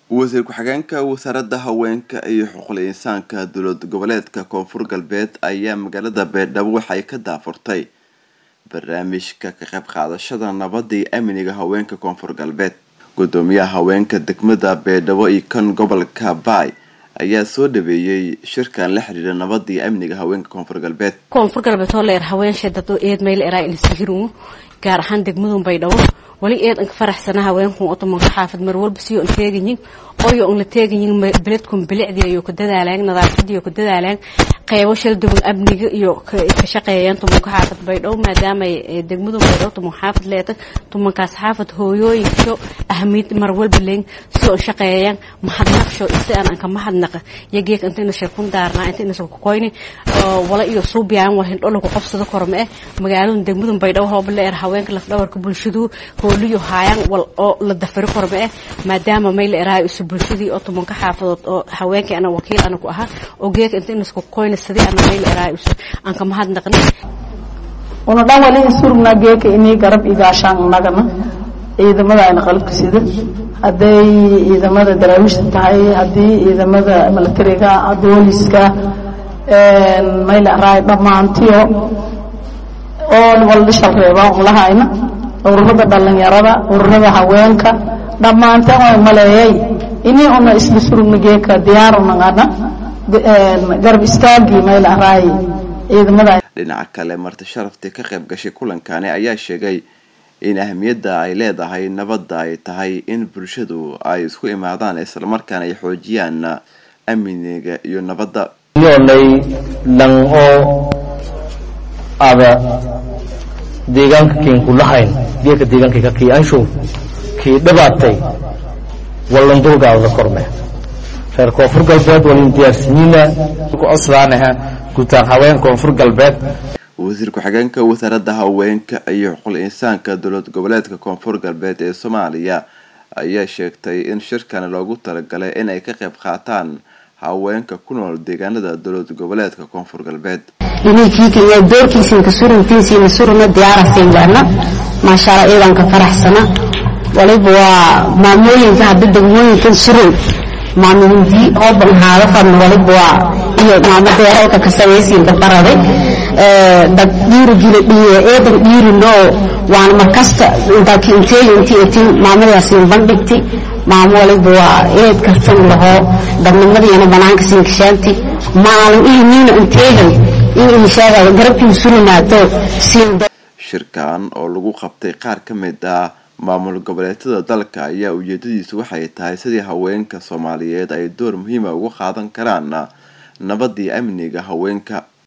wasiir ku-xigeenka wasaaradda haweenka iyo xuquuqul insaanka dowlad goboleedka koonfur galbeed ayaa magaalada beerdhabo waxay ka daafurtay barnaamijka ka qayb qaadashada nabadda iyo amniga haweenka koonfur galbeed gudoomiyaha haweenka degmada beerdhabo iyo kan gobolka baay ayaa soo dhaweeyey shirkan la xiriira nabadda iyo amniga haweenka koonfur galbeed koonfur galbeed oo leer haweenshee dad eed mayl eraa ilsihiru gaar ahaan degmadun baydhabo wali eed anka faraxsana haweenkun otomanka xaafad mar walba siyo an teegayin oyo an la teegayin beledkun bilicdii iyo ku dadaalaan nadaafadii iyo ku dadaalaan qeybo shal duwan amniga iyo ka shaqeeyaan tumanka xaafad baydhabo maadaama degmadun baydhabo tuman xaafad leeta tumankaas xaafad hooyooyinkasho ahmiyad mar walba leyn siyo an shaqeeyaan mahadnaqsho isi aan anka mahadnaqa yageek inta ina shirkun daarnaa inta ina kukoyni wala iyo suubiyaan waa hindho lagu qabsado korma eh magaaladun degmadun baydhabo hooba leer haweenka lafdhabarka bulshadu hooliyo haayaan wal oo la dafari korma eh maadaama mayla eraayo isu bulshadii oo tumanka xaafadood oo haweenkii ana wakiil ana ku ahaa oo geeka inta ina isku koyna sidii ana mayla eraayo isu aan ka mahadnaqni una dhan wali insurugna geeka inii garab igaashaan nagana ciidamada ayna qalabka sida hadday ciidamada daraawiishta tahay haddii ciidamada milatariga booliska mayla eraayo dhammaantiyo oo waldhishal reebaa un lahayna ururada dhalinyarada ururada haweenka dhammaanteen way maleeyay inii una isla surugna geeka diyaarunagana garab istaagii mayl araay ciidamada dhinaca kale marti sharaftii ka qayb gashay kulankani ayaa sheegay in ahmiyadda ay leedahay nabadda ay tahay in bulshadu ay isku imaadaan islamarkaana ay xoojiyaan amniga iyo nabadda yoolay lan oo ada deegaanka kiin ku lahayn geeka deegaanka kii anshow kii dhibaatay wallan dulgaada korme reer koonfur galbeed walin diyaarsinyiina ku coslaanaha guutaan haween koonfur galbeed wasiir ku-xigeenka wasaaradda haweenka iyo xuquuqul insaanka dowlad goboleedka koonfur galbeed ee soomaaliya ayaa sheegtay in shirkan loogu talagalay inay ka qayb qaataan haweenka ku nool deegaanada dowlad goboleedka koonfur galbeed inaykiika iyo doorkiisinka suruntiisiina suruna diyaarasiinbaana maashaalla iidanka faraxsana waliba waa maamooyinka hadda degmooyinkan surun maamahindii oo banhaado fadna waliba waa iyo maamo deeralka ka samaysiinka baraday dad dhiirigila dhiye eedan dhiirinoo waana markasta intakinteeyo intii etin maamadaasiin bandhigti maamo waliba waa eed kartan lahoo dadnimadiina banaanka siinkashaanti maalin ihiniina inteegan shirkan oo lagu qabtay qaar ka mid ah maamul goboleedyada dalka ayaa ujeedadiisu waxay tahay sidii haweenka soomaaliyeed ay door muhiima uga qaadan karaan nabadii amniga haweenka